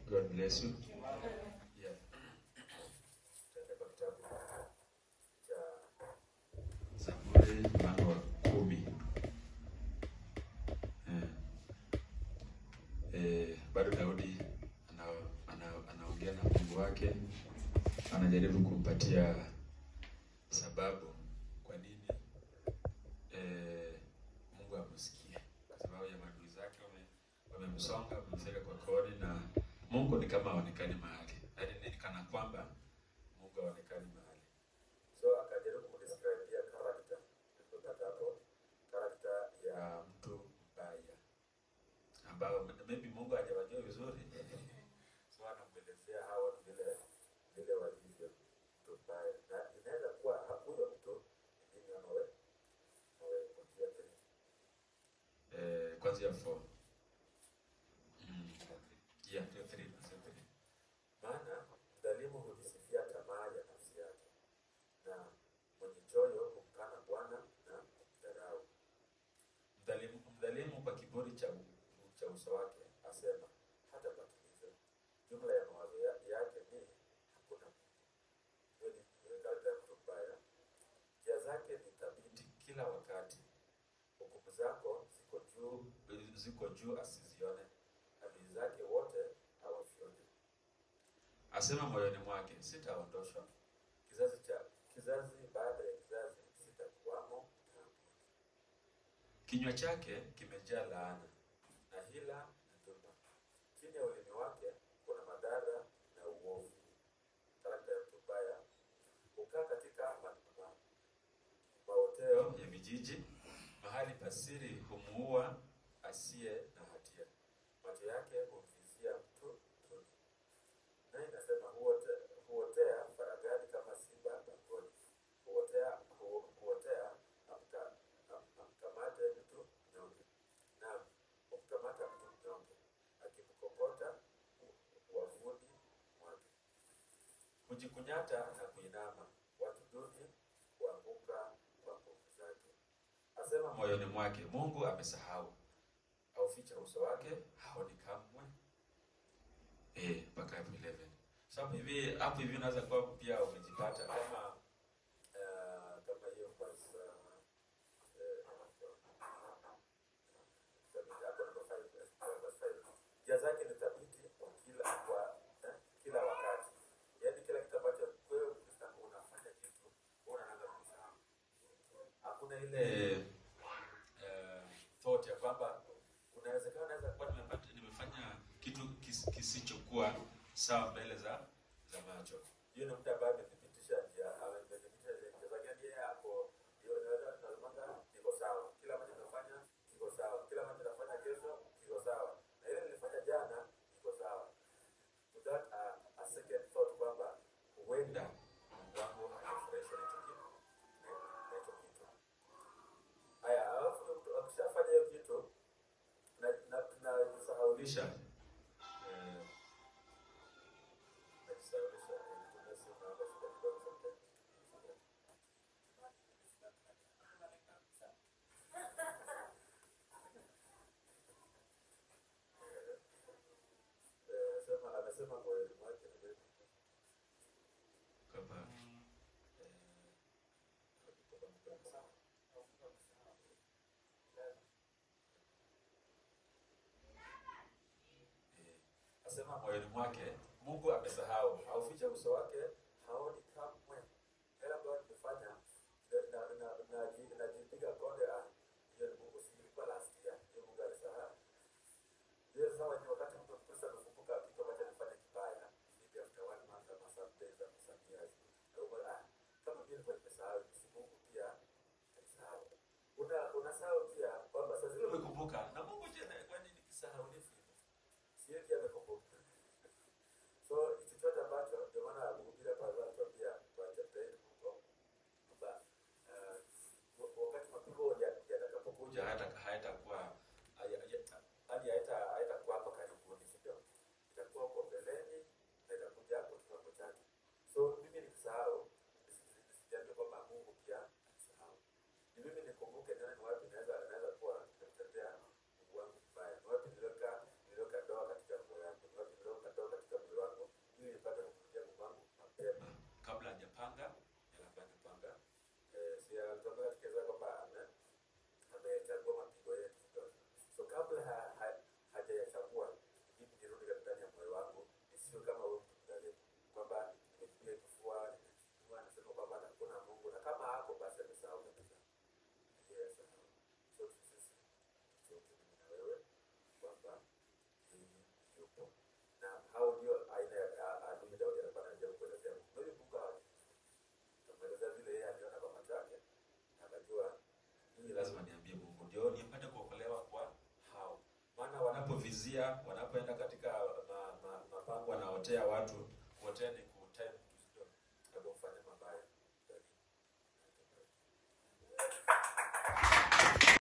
God bless you. Yeah. Tutaenda kwa kitabu cha Zaburi mlango wa kumi. Eh. Eh, bado Daudi ana- ana- anaongea na Mungu wake, anajaribu kumpatia sababu kwa nini eh, Mungu amsikie, kwa sababu ya maadui zake wame- wamemsonga, wamemfika kwa kodi, na Mungu ni kama haonekani mahali, yaani ni kana kwamba Mungu haonekani mahali. So akajaribu kudescribia character, tulipata hapo character ya mtu mbaya ambao maybe Mungu hajawajua vizuri so anamwelezea hawa watu vile vile walivyo mtu mbaya, na inaweza kuwa huyo mtu ni mimi ama wewe ama wewe kuanzia three eh, kuanzia four mm. yeah, ndio three, kuanzia three. Maana mdhalimu hujisifia tamaa ya nafsi yake, na mwenye choyo humkana Bwana na kumdharau. Mdhalimu, mdhalimu kwa kiburi cha, cha uso wake asema hatapatiliza. Jumla ya mawazo ya- yake ni hakuna Mungu. Hiyo ni kawaida ya mtu mbaya. Njia zake ni thabiti kila wakati, hukumu zako ziko juu ziko juu asizione, adui zake wote hawafyonye. Asema moyoni mwake, sitaondoshwa. Kizazi cha kizazi baada ya kizazi sitakuwamo taabuni. Kinywa chake kimejaa laana na hila na dhulma. Chini ya ulimi wake kuna madhara na uovu. Karakta ya mtu mbaya hukaa katika ma- ma- maoteo ya vijiji, mahali pasiri humuua asiye na hatia. Macho yake humvizia mtu tuni, naye inasema huote, huotea faragani kama simba pangoni, huotea, hu, huotea amka, am, amkamate mtu mnyonge, naam humkamata mtu mnyonge, akimkokota u- wavuni mwake hujikunyata na kuinama, watu duni huanguka kwa nguvu zake. Asema moyoni mwake, Mungu amesahau, auficha uso wake, haoni kamwe. Eh, mpaka hapo 11. So hapo hivi hapo hivi unaweza kuwa pia umejipata kama uh, kama hiyo verse uh, eh, hapo number five, eh, verse five. Njia zake ni thabiti kwa kila kwa eh, kila wakati. Yaani kila kitu ambacho wewe Mkristo unafanya kitu unaanza kusahau. Hakuna ile eh, thought ya kwamba kunawezekana naweza kuwa nimepata nimefanya kitu kis, kisichokuwa sawa mbele za za macho. Hiyo ni mtu ambaye amethibitisha njia amethibitisha njia zake yani yeye hapo hiyo naweza nazungumza iko sawa. Kila mtu anafanya iko sawa. Kila mtu anafanya kesho iko sawa. Na ile nilifanya jana iko sawa. Without a, a second thought kwamba huenda Mungu wangu hajafurahishwa na hicho kitu na hicho kitu. Haya, alafu mtu akishafanya hiyo kitu na na tunajisahaulisha eh, najisahaulisha eh, nitumie simu naomba shida kidogo sometimes. Eh, sema amesema moyoni mwake ni nini? Kwamba eh, kwamba mtu amesema Eh, asema moyoni mwake Mungu amesahau, hauficha uso wake, haoni kamwe. Yale ambayo nimefanya na- na- na- naji- najipiga konde, ah, hiyo ni Mungu, si ilikuwa last year, hiyo Mungu alisahau. Hiyo sawa, ni wakati mtu Mkristo amekumbuka kitu ambacho alifanya kibaya, maybe after one month ama some days ama some years, na uko, ah, kama mimi nilikuwa nimesahau, si Mungu pia alisahau. Una unasahau pia kwamba saa zile umekumbuka na Mungu je, kwani nikisahaulifu hivyo? Siwezi amekumbuka. So chochote ambacho ndio maana kuhubiri gospel. Na hao ndio aina ya adui Daudi alikuwa anajaribu kuelezea. Ndio kumbuka tumeelezea vile yeye aliona kwa macho yake na akajua hii lazima niambie Mungu ndio nipate kuokolewa kwa hao. Maana wanapovizia, wanapoenda katika ma, ma, mapango wanaotea watu